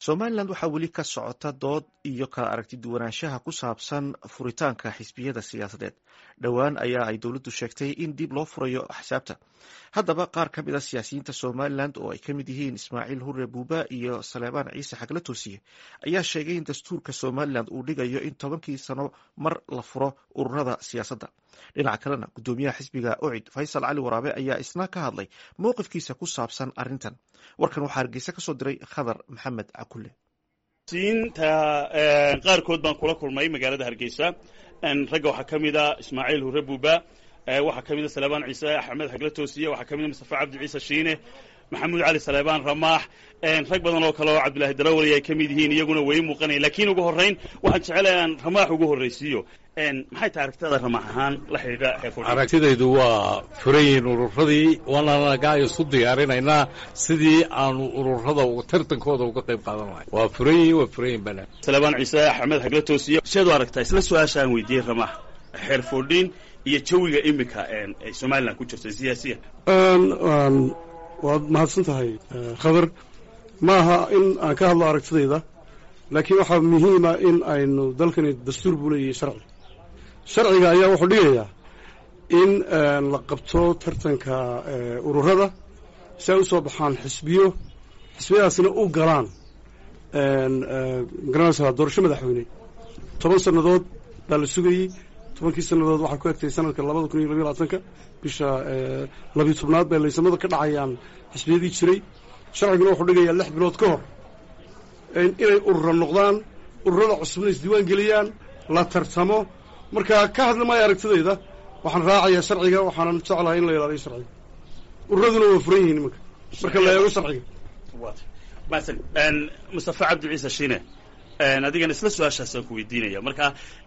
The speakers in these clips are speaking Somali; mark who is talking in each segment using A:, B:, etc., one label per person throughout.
A: somalilan waxaa weli ka socota dood iyo kala aragti duwanaanshaha ku saabsan furitaanka xisbiyada siyaasadeed dhowaan ayaa ay dowladdu sheegtay in dib loo furayo axsaabta haddaba qaar ka mid a siyaasiyiinta somalilan oo ay ka mid yihiin ismaaciil hure buuba iyo saleebaan ciise xagla toosiye ayaa sheegay in dastuurka somalilan uu dhigayo in tobankii sano mar la furo ururada siyaasadda dhinaca kalena guddoomiyaha xisbiga ocid faysal cali waraabe ayaa isna ka hadlay mowqifkiisa ku saabsan arrintan warkan waxaa hargeysa ka soo diray khadar maxamed cakule
B: siinta qaarkood baan kula kulmay magaalada hargeysa ragga waxaa ka mid a ismaaciil hure buuba waxaa ka mid a saleebaan ciise axmed xagla toosiye waxaa ka mid a mustafa cabdi ciise shiine maxamuud cali saleebaan ramaax rag badan oo kale oo cabdillaahi darawali ay ka mid yihiin iyaguna way muuqanayan lakiin ugu horrayn waxaan jecelahay aan ramaax ugu horraysiiyo maxay tahay aragtidaada ramaax ahaan la xidhiidha
C: aragtidaydu waa furan yihiin ururadii waananagaa isu diyaarinaynaa sidii aanu ururada tartankooda uga qayb qaadan lahay waa furan yihiin waa furan yihin bana
B: saleebaan ciise axmed xagla toosiye seed u aragtaa isla su-aasha aan weydiiyey ramaax xeer foodhiin iyo jawiga iminka ay somalilan ku jirto siyaasiyan
D: waad mahadsan tahay khadar ma aha in aan ka hadlo aragtidayda laakiin waxaa muhiima in aynu dalkani dastuur buu leeyahay sharci sharciga ayaa wuxuu dhigayaa in la qabto tartanka ururada si ay u soo baxaan xisbiyo xisbiyadaasina u galaan magaranaysaa doorasho madaxweyne toban sannadood baa la sugayey tobankii sannadood waxaa ku egtay sanadka labada kun iyo labiyo labaatanka bisha labiyo tobnaad bay laysamada ka dhacayaan xisbiyadii jiray sharciguna wuxuu dhigayaa lix bilood ka hor inay urura noqdaan ururada cusubna isdiiwaan geliyaan la tartamo marka ka hadli maayo aragtidayda waxaan raacayaa sharciga waxaanan jeclahay in la ilaaliyo sharciga ururaduna waa furan yihiin imanka marka la eego sharciga
B: masan mustafa cabdi ciise shiine adigana isla su-aashaasaan ku weydiinaya marka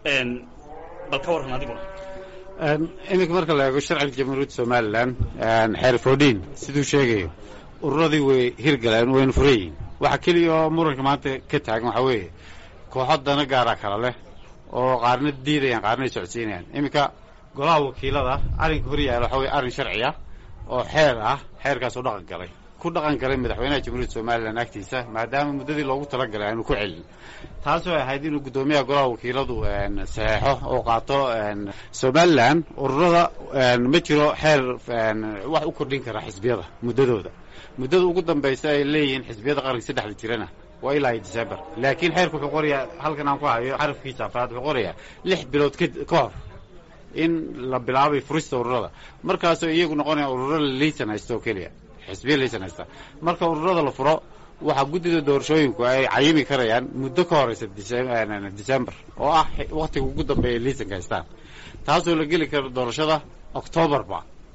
B: bal ka warran adiguna
E: iminka marka la eego sharciga jamhuuriyadda somalilan xeer foodhiin siduu sheegayo ururadii way hirgaleen wayna furan yihiin waxa keliya oo muranka maanta ka taagan waxaa weeye kooxo dana gaara kala leh oo qaarna diidayaan qaarna ay socodsiinayaan iminka golaha wakiilada arrinka hor yaala waxa weye arrin sharci ah oo xeer ah xeerkaasoo dhaqan galay ku dhaqan galay madaxweynaha jamhuuriyadda somalilan agtiisa maadaama muddadii loogu talagalay aanu ku celin taasoo ahayd inuu guddoomiyaha golaha wakiiladu saxeexo oo qaato somalilan ururada ma jiro xeer wax u kordhin kara xisbiyada muddadooda muddada ugu dambaysa ay leeyihiin xisbiyada qaranka saddexda jirana waa ilaa iyo december laakiin xeerku wuxuu qorayaa halkan aan ku hayo xarafkiisa afraad wuxuu qorayaa lix bilood ka hor in la bilaabay furista ururada markaasoo iyagu noqonaya ururo laysan haysta oo keliya xisbiya laysan haysta marka ururada la furo waxaa guddida doorashooyinku ay cayimi karayaan muddo ka horeysa december oo ah waktiga ugu dambeeya laysanka haystaan taasoo la geli karo doorashada octoobarba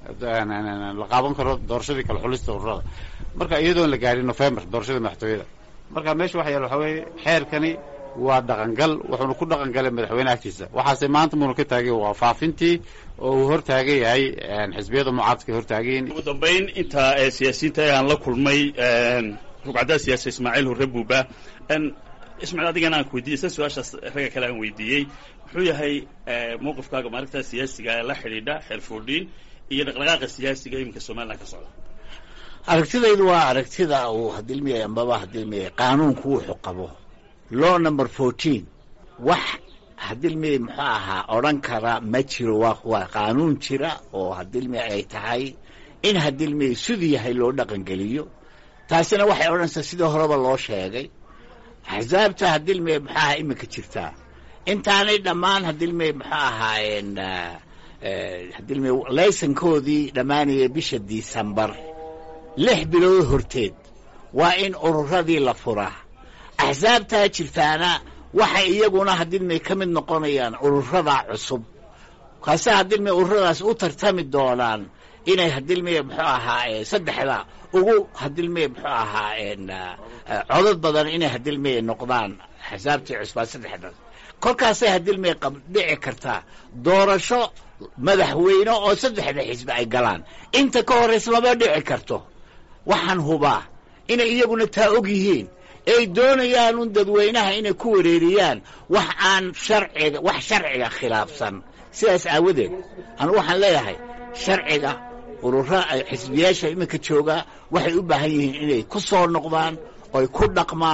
E: la qaaban karo doorashadii kale xulista ururada marka iyadoon la gaadhin november doorashada madaxtooyada marka meesha waxa yaal waxaa weeye xeerkani waa dhaqangal wuxuuna ku dhaqan galay madaxweyne agtiisa waxaase maanta muuna ka taagay waa faafintii oo uu hor taagan yahay xisbiyada mucaaradka hor taagayin
B: ugu dambayn inta siyaasiyiinta aan la kulmay rugcadda siyaasi ismaaciil hurre buuba ismaaciil adigana aan ku weydiiyey isla su-aashaas ragga kale aan weydiiyey muxuu yahay mowqifkaaga maaragta siyaasiga la xidhiidha xeer foodhiin iyo dhaqdhaqaaqa siyaasiga iminka somalilan ka socda
F: aragtidaydu waa aragtida uu hadilmiyay ambaba hadilmiyay qaanuunku wuxuu qabo law number fourteen wax hadilmiyay muxuu ahaa odhan kara ma jiro waa waa qaanuun jira oo hadilmiyay ay tahay in hadilmiyay siduu yahay loo dhaqangeliyo taasina waxay odhanaysaa sidii horeba loo sheegay axsaabta hadilmiyay muxuu ahaa iminka jirtaa intaanay dhammaan hadilmiyay muxuu ahaayeen hadilmiyay laysankoodii dhammaanayay bisha disembar lix bilood horteed waa in ururadii la furaa axsaabtaa jirtaana waxay iyaguna hadilmay ka mid noqonayaan ururada cusub kaase hadilmay ururadaas u tartami doonaan inay hadilmay muxuu ahaa saddexda ugu hadilmay muxuu ahaa codod badan inay hadilmay noqdaan axsaabtii cusbaa saddexda kolkaasay hadilmay dhici kartaa doorasho madaxweyne oo saddexda xisbi ay galaan inta ka horraysa lama dhici karto waxaan hubaa inay iyaguna taa og yihiin ay doonayaan un dadweynaha inay ku wareeriyaan wax aan sharciga wax sharciga khilaafsan sidaas aawadeed anu waxaan leeyahay sharciga urura xisbiyaasha iminka joogaa waxay u baahan yihiin inay ku soo noqdaan oy ku dhaqmaan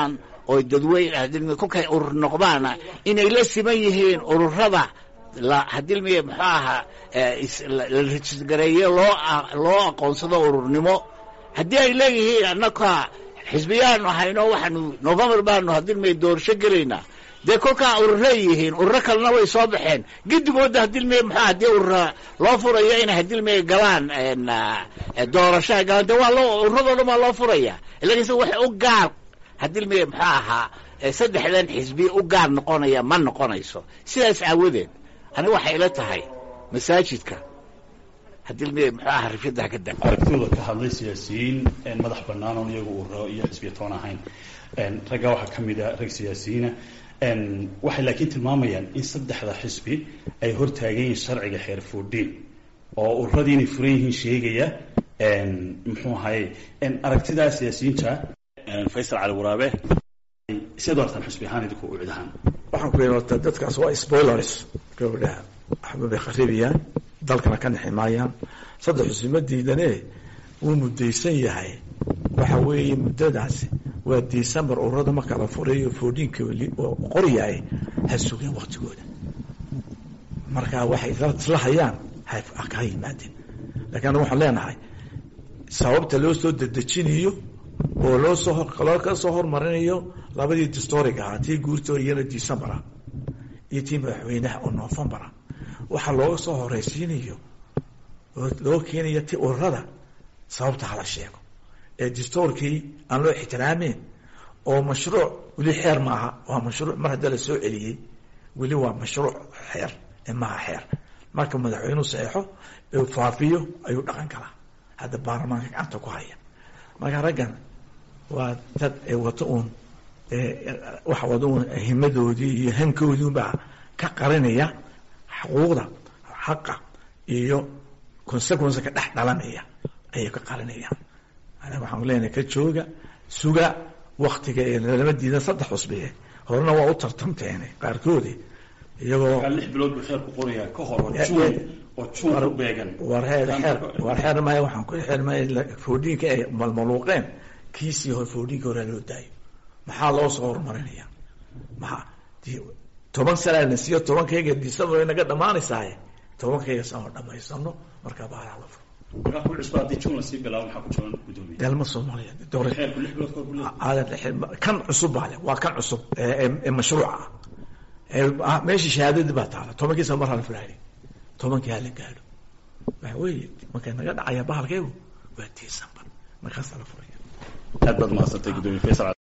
F: oo dadweyne hadilmiye kolkay urur noqdaana inay la siman yihiin ururada la hadilmiye muxuu ahaa la rajisgareeye loo loo aqoonsado ururnimo haddii ay leeyihiin annaka xisbiyaanu hayno waxaanu november baanu hadilmiye doorasho gelaynaa dee kolkaa ururey yihiin ururo kalena way soo baxeen gedigooda hadilmiye muxuu haddii urura loo furayo inay hadilmiye galaan doorashaha galaan dee waa loo ururadoo dhan waa loo furaya lakiinse wax u gaar hadilmiye muxuu ahaa saddexdan xisbi u gaar noqonaya ma noqonayso sidaas aawadeed aniga waxay ila tahay masaajidka hadilmiye muxuu ahaa rifyadaha ka da
B: aragtidooda ka hadlay siyaasiyiin madax bannaan oon iyagu ururo iyo xisbiya toon ahayn raggaa waxaa ka mid a rag siyaasiyiina waxay laakiin tilmaamayaan in saddexda xisbi ay hortaagan yihiin sharciga xeer foodhiin oo ururadii inay furan yihiin sheegaya muxuu ahaye aragtidaa siyaasiyiinta faysal cali waraabe siad artaan xisbi ahaan idinku u cidahaan
G: waxaan ku leeyahay horta dadkaas waa spoilers gabadha waxba bay kharibayaan dalkana ka nexi maayaan saddex xusbi ma diidane wuu muddaysan yahay waxa weeye muddadaasi waa december ururada marka la furayo foodhiinka oo qoryahay ha sugeen waktigooda marka waxay isla hayaan ha yimaadeen lakin anaga waxaan leenahay sababta loo soo dedejinayo oo loo soo loo ka soo hormarinayo labadii distoriga ahaa tii guurtoo iyana decembera iyo tii madaxweynaha oo novembera waxaa looga soo horeysiinayo oo loo keenayo ti ururada sababta hala sheego ee distorkii aan loo ixtiraameyn oo mashruuc weli xeer maaha waa mashruuc mar hadda la soo celiyey weli waa mashruuc xeer ee maaha xeer marka madaxweynuhu saxeixo ee faafiyo ayuu dhaqan galaa hadda baarlamaanka gacanta ku haya marka raggan waa dad wato uun waxa wada uun himadoodii iyo hankoodii unbaa ka qarinaya xuquuqda xaqa iyo consequence ka dhex dhalanaya ayay ka qarinayaan anaga waxaan leenahay ka jooga suga waktiga ee lama diidan saddex cusbiye horena waa u tartamteene qaarkoodi iyagoo
B: lix bilood buu xeerku qorayaa ka hor oo juun oo juun ku beegan
G: war heer xeer war xeer maya waxaan ku xeer maya foodhiinka ay malmaluuqeen kiisii hore foodhiinka hore loo daayo maxaa loo soo horumarinaya maxaa toban sanaa na siiyo tobankayga december way naga dhamaanaysaaye tobankayga sano dhamaysano markaa baalaha la furo
B: markaa ku cusba haddii juun lasii bilaabo maxaa ku jaban gudoomiye
G: dalma soomaaliya doore
B: xeerku lix bilood kahor buu leeyahay
G: kan cusub baa le waa kan cusub ee mashruuca ah meesha shahaadadii baa taala tobankii sano mar hala fulaali tobankii hala gaadho waxa weeye markay naga dhacaya bahalkeegu waa december markaasaa la furaya
B: aad baad mahadsantay gudoomiye faysal